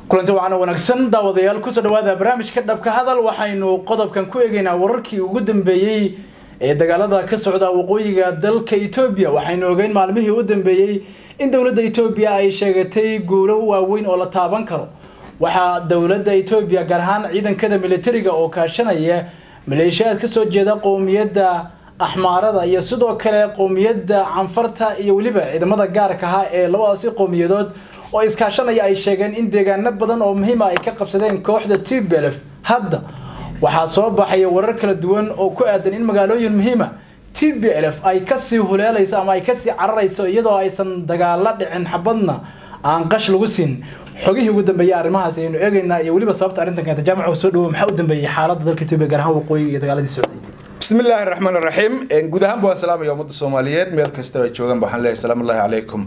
kulanti wacan wanaagsan daawadayaal kusoo dhawaada barnaamijka dhabka hadal waxaynu qodobkan ku eegaynaa wararkii ugu dambeeyey ee dagaalada ka socda waqooyiga dalka etoobiya waxaynu ogeyn maalmihii u dambeeyey in dowladda etoobiya ay sheegatay guulo waaweyn oo la taaban karo waxaa dowladda etoobiya gaar ahaan ciidankada militariga oo kaashanaya maleeshiyaad kasoo jeeda qowmiyadda axmaarada iyo sidoo kale qowmiyadda canfarta iyo weliba ciidamada gaarka ahaa ee labadaasi qowmiyadood oo iskaashanaya ay sheegeen in deegaano badan oo muhiima ay ka qabsadeen kooxda t b lf hadda waxaa soo baxaya warar kala duwan oo ku aadan in magaalooyin muhiima t b lf ay kasii huleelayso ama ay kasii cararayso iyadoo aysan dagaalo dhicin xabadna aan qash lagu siin xogihii ugu dambeeyay arrimahaas ayaynu eegaynaa iyo weliba sababta arrintan keenta jaamaca soo dhawo maxaa u dambeeyey xaaladda dalka etoobiya gaar ahaan waqooyiga iyo dagaaladii socday bismi illaahi raxmaan raxiim guud ahaanba waan salaamaya ummadda soomaaliyeed meel kastaba ay joogaan waxaan leeyahay salaamu ullahi calaykum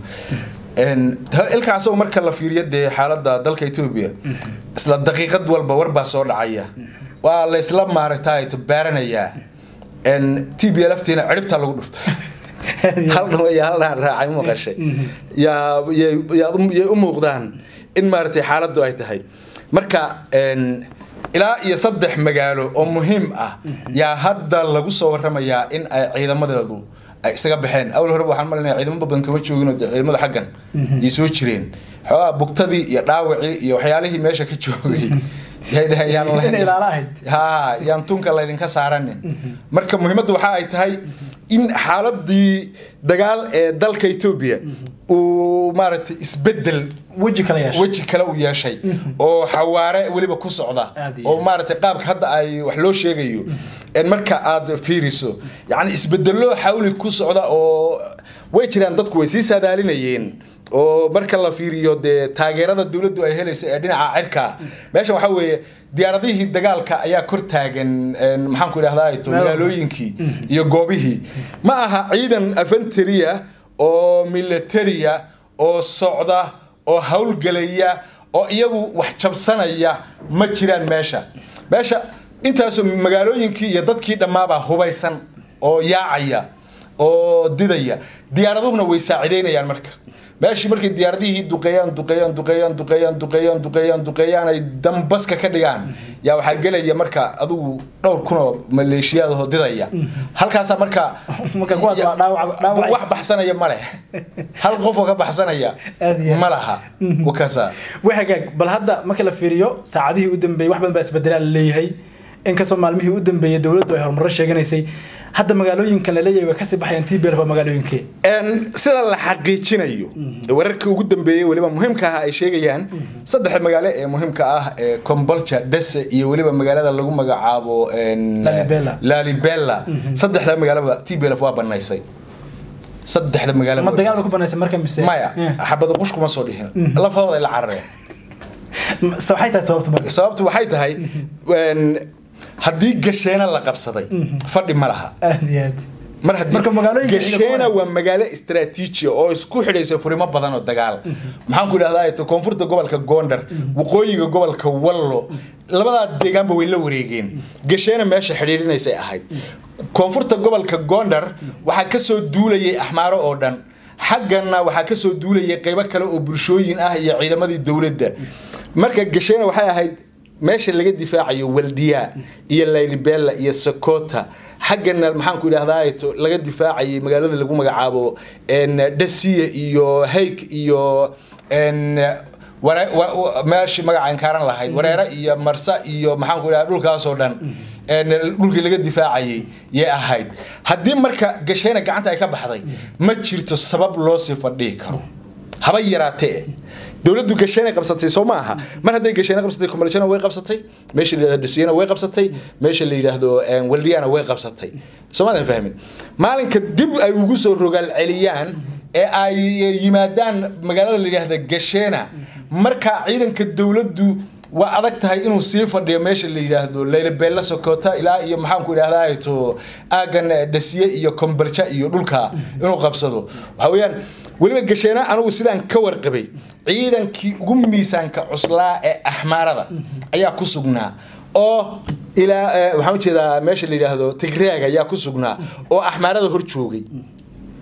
ilkaasoo marka la fiiriyo dee xaaladda dalka etoobiya isla daqiiqad walba war baa soo dhacaya waa la isla maaragtay baaranayaa t b lftiina ciribtaa lagu dhuftay haldhan iyo haldhaan raacay maqashay yaa yay u muuqdaan in maaragtay xaaladdu ay tahay marka ilaa iyo saddex magaalo oo muhiim ah yaa hadda lagu soo waramayaa in ay ciidamadeedu ay isaga baxeen awal horeba waxaan malinaya ciidamo badan kama joogin oo ciidamada xaggan yay soo jireen xoogaa bugtadii iyo dhaawacii iyo waxyaalihii meesha ka joogay yay dhaheen ha yaan tunka laydinka saaranin marka muhiimadda waxa ay tahay in xaaladii dagaal ee dalka etoobiya uu maaragtay isbedel weji kale yeeshay weji kale u yeeshay oo xawaare weliba ku socda Aad iyo oo maaragtay qaabka hadda ay wax loo sheegayo en marka aad fiiriso yacni isbedelo xawli ku socda oo way jiraan dadku way sii saadaalinayeen oo marka la fiiriyo dee taageerada dowladdu ay helayso ee dhinaca cirka meeshan waxaa weeye diyaaradihii dagaalka ayaa kor taagan maxaan ku idhahdaa to magaalooyinkii iyo goobihii ma aha ciidan afanteriya oo militaria oo socda oo howlgelaya oo iyagu wax jabsanaya ma jiraan meesha meesha intaasoo magaalooyinkii iyo dadkii dhammaabaa hubaysan oo yaacaya oo didaya diyaaraduhuna way saacidaynayaan marka meeshii markay diyaaradihii duqeeyaan duqeeyaan duqeeyaan duqeeyaan duqeeyaan duqeeyaan duqeeyaan ay dambaska ka dhigaan yaa waxaa gelaya marka adigu dhowr kunoo maleeshiyaadahoo didaya halkaasaa marka Marka kuwaas waa dhaawac- dhaawac- wax baxsanaya ma leh hal qofoo ka baxsanaya Aad iyo aad. ma laha wakasa way hagaag bal hadda marka la fiiriyo saacadihii u dambeeyey wax badan baa isbedelaa la leeyahay inkastoo maalmihii u dambeeyey dowladdu ay horumarro sheeganaysay hadda magaalooyinkan la leeyahay way kasii baxayaan t b lf waa magaalooyinkee sida la xaqiijinayo wararkii ugu dambeeyey weliba muhiimka ah ay sheegayaan saddex magaalo ee muhiimka ah ee combolja dese iyo weliba magaalada lagu magacaabo en, Lalibela. lalibela saddexda magaalaba t b lf waa banaysay saddexda magaalo ma dagaal bay ku banaysay marka mise maya Eh. xabada qush kuma soo dhihin lafahooda ay la carareen Se waxay tahay sababta marka sababtu waxay tahay en, haddii gasheena la qabsaday fadhi ma laha aad iyo aad mar haddii Marka magaalooyinka ciidanka gasheena waa- waa magaalo istaraatiiji oo isku xidhaysa furimo badan oo dagaal maxaan ku idhahdaa to koonfurta gobolka gondar waqooyiga gobolka wallo labadaa deegaanba way la wareegeen gasheena meesha xidhiidhinaysay ahayd koonfurta gobolka gondar waxaa kasoo duulayay axmaaro oo dhan xaggana waxaa kasoo duulayay qeybo kale oo bulshooyin ah iyo ciidamadii dowladda marka gasheena waxay ahayd meesha laga difaacayo waldiya iyo laylibella iyo sokota xaggana maxaan ku idhahdaa to laga difaacayay magaalada lagu magacaabo en dasiya iyo hayk iyo en ware- wa- wa- meeshii magaca inkaaran lahayd wareere iyo marsa iyo maxaan ku idhahdaa dhulkaasoo dhan en dhulkii laga difaacayay yay ahayd haddii marka gasheena gacanta ay ka baxday ma jirto sabab loo sii fadhihi karo haba yaraatee dowladdu gasheena qabsatay soo ma aha mar hadday gasheena qabsatay kumaljana way qabsatay meesha la yidhahdo dhisiyana way qabsatay meesha la yidhaahdo waldiyana way qabsatay soomaadan fahmin maalinka dib ay ugu soo rogaal celiyaan ee ay yimaadaan magaalada la yidhaahdo gasheena markaa ciidanka dowladdu waa adag tahay inuu sii fadhiyo meesha la yidhaahdo laylabella sokota ilaa iyo maxaan ku idhahdaa to aagan dhasiye iyo kombarja iyo dhulka inuu qabsado waxa weeyaan weliba gasheena anigu sidaan ka warqabay ciidankii ugu miisaanka cuslaa ee axmaarada ayaa ku sugnaa oo ilaa eh, waxaan ujeedaa meesha la yidhaahdo tigreega ayaa ku sugnaa oo axmaarada hor joogay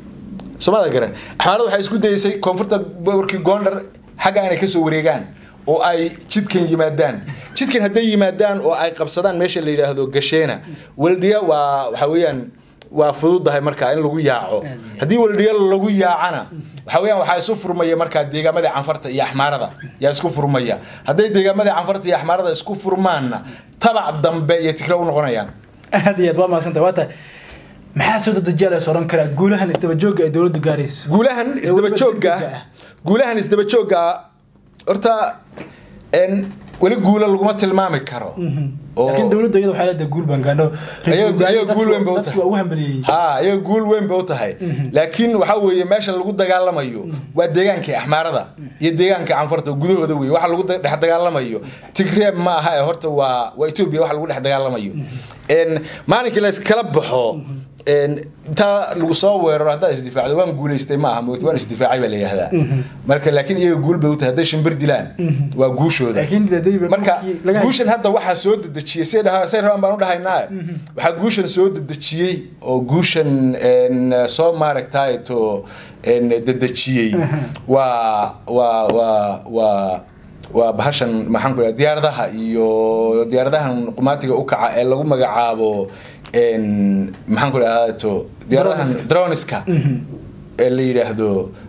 soomada garan axmaarada waxay isku dayeysay koonfurta warkii gondar xagga inay kasoo wareegaan oo ay jidkan yimaadaan jidkan hadday yimaadaan oo ay qabsadaan meesha la yidhaahdo gasheena weldhiya waa waxa weeyaan waa fududahay markaa in lagu yaaco haddii weldhiya lagu yaacana waxa weeyaan waxaa isu furmaya markaa deegaamadii canfarta iyo axmaarada yaa isku furmaya hadday deegaamadii canfarta iyo axmaarada isku furmaanna tabac dambe iyo tigre u noqonayaan aad iyo aad waa mahadsanta waa tahay maxaa soo dedejiyaa la oran karaa guulahan isdaba joogga ay dowladdu gaarayso guulahan isdaba joogga degdega ah. guulahan isdaba joogga horta en weli guula laguma tilmaami karo oo laakiin dowladdu iyada waxay leedahay guul baan gaadho Ayaga- ayaga guul weyn bay u dadku tahay. waa u hambaliyeeyey ha iyaga guul weyn bay u tahay laakiin waxa weeye meesha lagu dagaalamayo waa deegaankii axmaarada iyo deegaankii canfarta gudahooda wey waxa lagu dhex dagaalamayo tigreeb ma aha ee horta waa waa etoobiya waxa lagu dhex dagaalamayo En, maalinkii la iskala baxo en, intaa lagu soo weeraro haddaa isdifaacdo waan guulaystay ma aha moogta waan isdifaacay baa la yidhahdaa marka laakiin iyaga guul bay u tahay hadday shimbir dilaan waa guushooda laakiin dee marka markii laga guushan hadda waxaa soo dedejiyey say dhaha say rabaan baan u dhahaynaa waxaa guushan soo dedejiyey oo guushan en, soo maaragtaay to en, dedejiyey waa waa waa waa waa bahashan maxaan ku dhaha diyaaradaha iyo diyaaradahan qumaatiga u kaca ee lagu magacaabo en, maxaan ku dhahaa to diyaaradahan droniska ee la yidhaahdo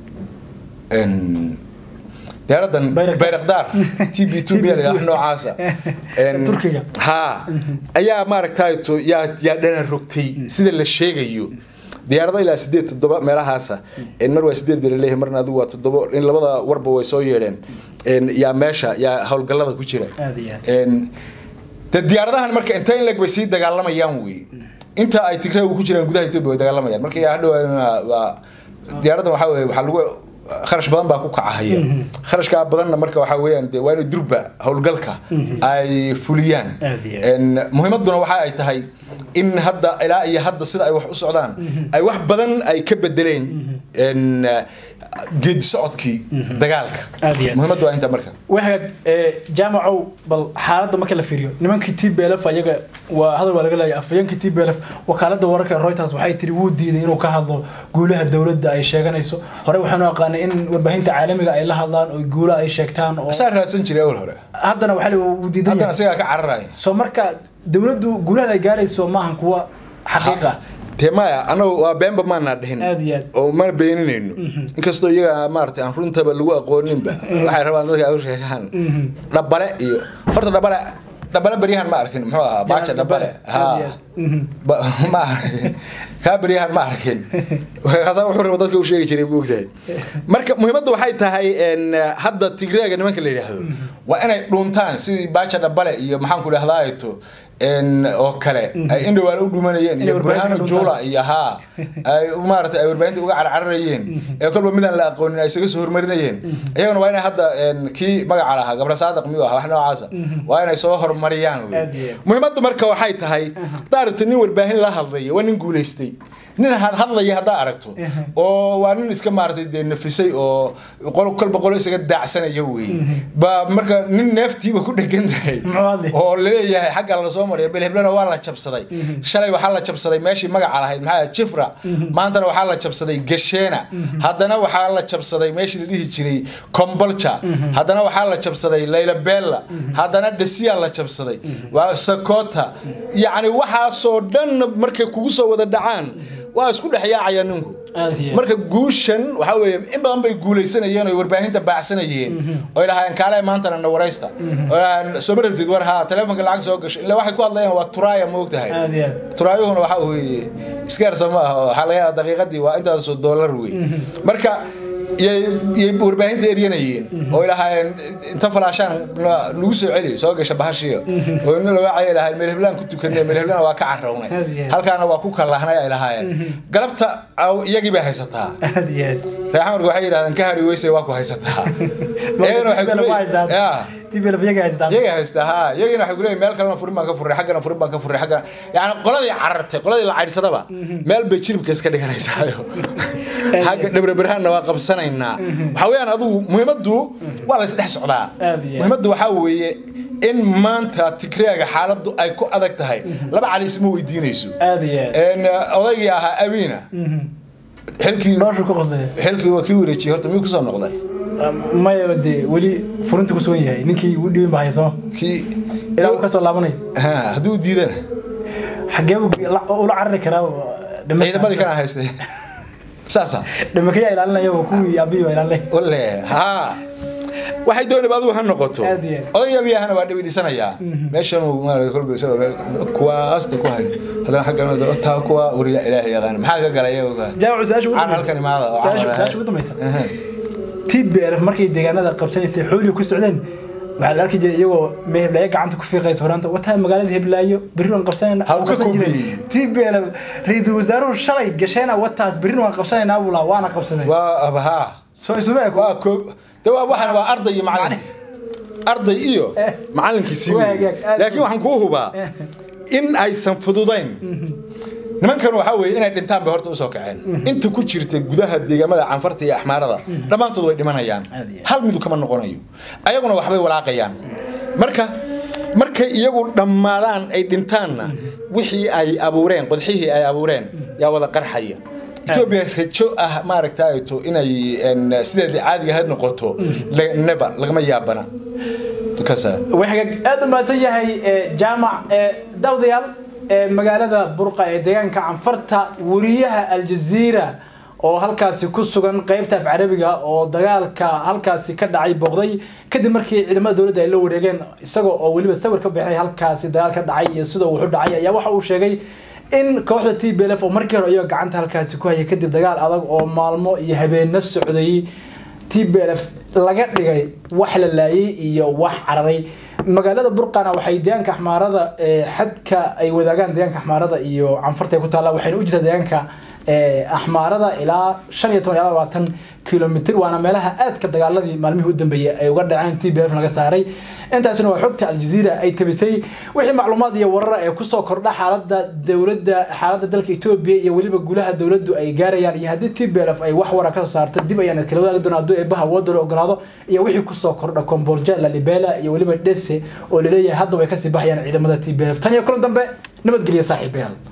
en, diyaaradan Bayraktar. bayrakdaar t b two b la yidhaha noocaasa En, Turkiga. ha ayaa maaragtay to yaa yaa dhana rogtay sida la sheegayo diyaarado ilaa sideed toddoba meelahaasa En, mar waa sideed baa laleeyahay marna adigu waa toddobo in labada warba way soo yeedheen En, yaa meesha yaa howlgallada ku jira Aad iyo aad. En, de diyaaradahan marka inta in leg bay sii dagaalamayaan wey inta ay tigreegu ku jiraan gudaha etoobiya way dagaalamayaan marka yaa hadhow waa diyaaraddan waxaa weye waxaa lagu kharash badan baa ku kacahaya kharashkaa badanna marka waxaa weeyaan de waa inay durba howlgalka ay fuliyaan Aad iyo aad. En, muhiimaduna waxa ay tahay in hadda ilaa iyo hadda sida ay wax u socdaan ay wax badan ay ka bedeleen en, geedi socodkii dagaalka Aad iyo aad. muhiimaddu waa inta marka wahagaag ee, jaamacow bal xaaladda marka la fiiriyo nimankii t b l f ayaga waa hadal waa laga leeyahay afhayeenkii t b l f wakaaladda wararka ee reuters waxay tiri wuu diiday inuu ka hadlo guulaha dowladda ay sheeganayso hore waxaanu aqaanay in warbaahinta caalamiga ay la hadlaan oo guula ay sheegtaan oo asaa raadsan jiray awal hore haddana waxaa la wuu diidan haddana yahay isagaa ka cararaya soo marka dowladdu guulahan ay gaarayso maahan kuwa xaqiiqa dee maya anagu waa beenba maanaa dhihin Aad iyo aad. oo mana beeninayno inkastoo iyaga maaragtay aan runtaba lagu aqooninba waxay rabaan dadka ay u sheegaan dhabale iyo horta dhabale dhabale beryahan ma arkin muxuu ahaa baaja dhabale Aad iyo ha aad. Mhm. Ba- ma arkin kaa beryahan ma arkin kaasaa wuxuu raba dadka u sheegi jiray buu ogtahay marka muhiimadda waxay tahay en, hadda tigreega nimanka la yidhaahdo waa inay dhuuntaan sidii baaja dhabale iyo maxaan ku dhahdaa to en, oo kale ay indhowaan u dhumanayeen Inay iyo warbaahinta burhano dhuntaan. juula iyo haa ay maaragtay ay warbaahinta uga carcararayeen ee kolba midaan la aqoonin ay isaga soo hormarinayeen iyaguna waa inay hadda en, kii magaca lahaa gabra saadiq miyuu ahaa wax noocaasa waa inay soo hormariyaan wey. Aad iyo aad. muhiimadda marka waxay tahay haddaa aragto nin warbaahin la hadlaya waa nin guulaystay nin had hadlaya haddaa aragto oo waa nin iska maaragtay dee nafisay oo qol- kolba qolo isaga daacsanaya wey ba marka nin neeftiiba ku dhegan tahay Muxuu hadlay? oo laleeyahay xagga lasoo mariya belheblana waa la jabsaday shalay waxaa la jabsaday meeshii magaca lahayd maxaa jifra maantana waxaa la jabsaday gasheena haddana waxaa la jabsaday meeshii la dhihi jiray kombolja haddana waxaa la jabsaday layla bella haddana dhesiyaa la jabsaday waa sakota yacni waxaasoo dhan markay kugu soo wada dhacaan waa isku dhex yaacaya ninku Aad iyo aad. marka guushan waxaa weeye in badan bay guulaysanayeen oo warbaahinta baacsanayeen oo ilaahayeen kaale maantana na waraysta oo ilaahayeen soo ma rabtid war haa telefonka lacag soo gashay illa waxay ku hadlayaan waa turaaya ma ogtahay aad iyo aad turaayuhuna waxaa weeye iskaarsa ma aha waxaa laga yaabaa daqiiqadii waa intaasoo doolar wey marka yay yay warbaahinta eryanayeen oo ilaahayeen inta falaashaan na- nagu soo celi soo gasha bahashiyo oo ina lawaacay ilaahayeen meelheblaan ku tukanay meelheblana waa ka carrownay Aad iyo aad. halkaana waa ku kallahnay ay lahaayeen galabta aw- iyagii bay haysataa aad iyo aad reer xamarka waxay yidhahdeen ka hari weyse waa ku haysataa iyagana waxay ku leeyihiin- yaa TPLF iyaga haystaan iyaga haystaa ha iyagina waxay kuleeyihin meel kalena furin baan ka furray xaggana furin baan ka furray xaggana yani qoladii carartay qoladii la caydhsadaba meel bay jilibka iska dhiganaysaayo xagga dhabraberhaanna waa qabsanaynaa waxaa weeyaan adigu muhiimaddu waa la isdhex socdaa Aad iyo aad. muhiimaddu waxaa weeye in maanta tigreega xaaladdu ay ku adag tahay laba cali isma weydiinayso aad iyo aad En, odaygii ahaa abiina xilkii noloshu ku qoslaya xilkii waa kii wareejiyey horta miyuu kusoo noqday maya dee weli furinta ku sugan yahay ninkii u dhibin baa hayso kii ilaa uu ka soo laabanay ha hadduu diidana xagee buu la- ula carari karaa ciidamadii kana haystay saasa dhimakaya ilaalinaya kuwii abiyi baa ilaalinaya wale ha waxay doonayba adigu ha noqoto Aad iyo aad. odayga biyahana waa dhibi dhisanayaa meeshan uu maarata kolba isagoo meel kuwaasta ku hayo haddana xaggan taa kuwa wariya ilaahay yaqaan maxaa ka galay iyaga jaawacu su-aasha ugu Aan dambaysa- halkan imaada oo su-aasha- camal su-aasha ugu dambaysa tbrf markay deegaanada qabsanaysay xooliga ku socdeen waxaa la arki jiray iyagoo meheblaayo gacanta ku fiiqaysa horaanta wataa magaalada heblaayo berri waan qabsanayna Ha, uu ka koobiyey. tbrf ra-iisul wasaaruhu shalay gasheena wataas berri waan qabsanaynaa buu lahaa waana qabsanay waa abahaa soo isuma eko waa koob de waa waxaan waa arday iyo macallin arday iyo Eh. macallinkii sii Waa weeyey. hagaag, aad laakiin u- waxaan kuu hubaa in aysan fududayn nimankan waxaa weeye inay dhintaan bay horta usoo kaceen inta ku jirta gudaha deegaamada canfarta iyo axmaarada dhammaantood way dhimanayaan Aad iyo aad. hal midu kama noqonayo ayaguna waxbay walaaqayaan marka markay iyagu dhammaadaan ay dhintaanna wixii ay abuureen qodxihii ay abuureen yaa wada qarxaya etoobiya rajo ah maaragtaato inay en, sideedii caadiga ahayd noqoto la- neba lagama yaabana kasa waxaa aad u mahadsan yahay eh, jaamac eh, daawadayaal eh, magaalada burqa ee deegaanka canfarta wariyaha aljaziira oo halkaasi ku sugan qaybta af carabiga oo dagaalka halkaasi ka dhacay booqday kadib markii ciidamada dowladda ay la wareegeen isagoo oo weliba sawir ka bixinay halkaasi dagaal ka dhacay iyo sida uu wuxu dhacay ayaa waxa uu sheegay in kooxda t b l f oo markii hore iyagoo gacanta halkaasi ku hayay kadib dagaal adag oo maalmo iyo habeeno socday tblf laga dhigay wax la laayay iyo wax cararay magaalada burqana waxay deegaanka axmaarada ee, xadka ay wadaagaan deegaanka axmaarada iyo canfarta ay ku taalla waxayna u jirtaa deegaanka ee, axmaarada ilaa shan iyo toban ilaa labaatan kilomitr waana meelaha aadka dagaaladii maalmihii u dambeeyay ay uga dhaceen t b f laga saaray intaasina waa xogta aljaziira ay tabisay wixii macluumaad iyo warar ee kusoo kordha xaalada dowladda xaalada dalka etoobiya iyo weliba gulaha dowladdu ay gaarayaan iyo haddii t b l f ay wax wara kasoo saarto dib ayaan kala wadaagi doonaa hadduu eebaha wadda la ogolaado iyo wixii kusoo kordha kombolja lalibela iyo weliba dhese oo laleeyahay hadda way kasii baxayaan ciidamada t b l f tan iyo kulan dambe nabadgelya saaxiibayaal